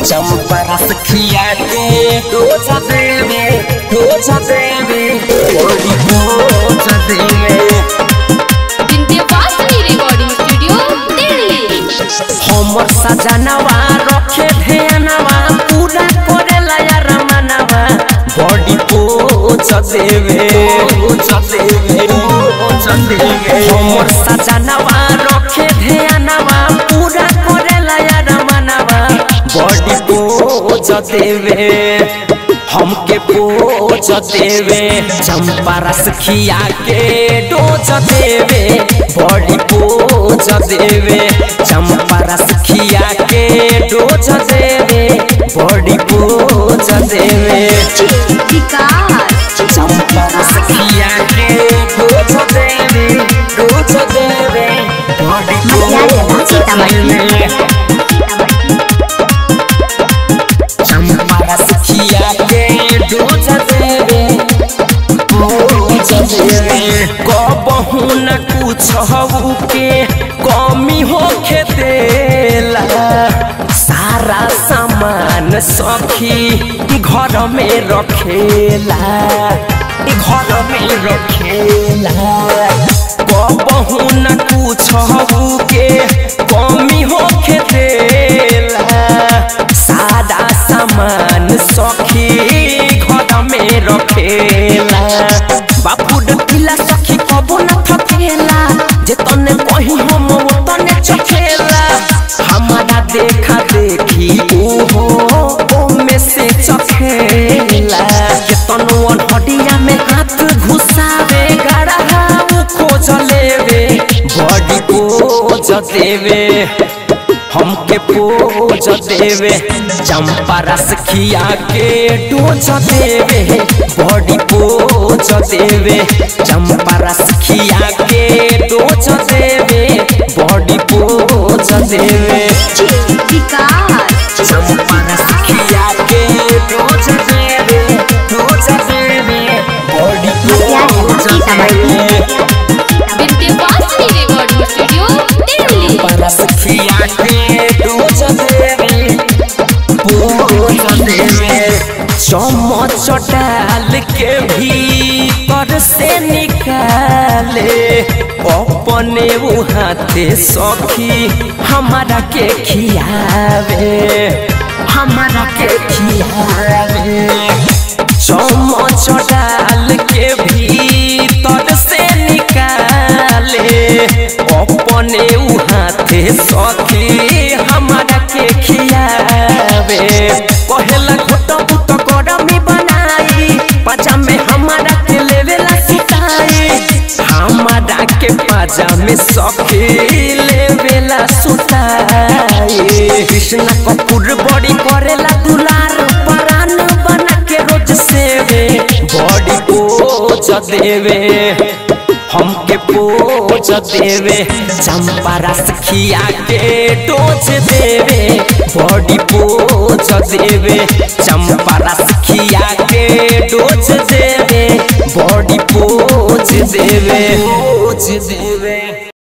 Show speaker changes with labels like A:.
A: चंपा रस खिया के डोज देवे डोज देवे बड़ी डोज देवे
B: विंध्यवासिनी रिकॉर्डिंग स्टूडियो दिल्ली
A: हमर सजनवा रखे ध्यानवा पूरा करेला यार मनवा बॉडी पोच देवे पोच देवे पोच देवे हमर सजनवा रखे ध्यानवा पूरा करेला यार मनवा बॉडी पोच देवे हमके पोच देवे चंपा रस खिया के डोज देवे बॉडी पोच देवे चंपा रस खिया के डोज देवे बॉडी पोच देवे
B: विकास
A: चंपा रस खिया के डोज देवे डोज देवे बॉडी पोच देवे चंपा रस खिया के डोज देवे डोज देवे कबहू न कुछ के कमी होखे देला सारा सामान सखी घर में रखेला घर में रखेला कबहू न कुछ के कमी होखे देला सादा सामान सखी घर में रखेला बापू डकिला सखी कबो न थकेला जे तने कहीं हम वो तने चखेला हमारा देखा देखी ओहो ओ में से चखेला के तनुअन हडिया में हाथ घुसावे गड़ा खोज लेवे बॉडी खोज देवे हमके पोज देवे चंपा रस खिया के डोज देवे बॉडी पोज देवे चंपा रस खिया के डोज देवे बॉडी पोज देवे
B: विकास
A: चंपा रस खिया के डोज देवे डोज देवे बॉडी पोज देवे
B: विंध्यवासिनी रिकॉर्डिंग स्टूडियो दिल्ली
A: परस खिया के डोज देवे पोज देवे चम्मच डाल के भीतर से निकाले अपने वो हाथे सखी हमारा के खियावे हमारा के खियावे चम्मच डाल के भीतर से निकाले अपने उ हाथे सखी हमारा के खियावे कहेला घोटा बुत गरमी बनाई पाजा में हमारा के लेवेला सुताई हमारा के पाजा में सखी लेवेला सुताई कृष्ण कपूर बड़ी करेला दुलार परान बना के रोज सेवे बॉडी पोज देवे हमके पोज देवे चंपा रस खिया के डोज देवे बॉडी पोज देवे चंपा रस खिया के डोज देवे बॉडी पोज देवे पोज देवे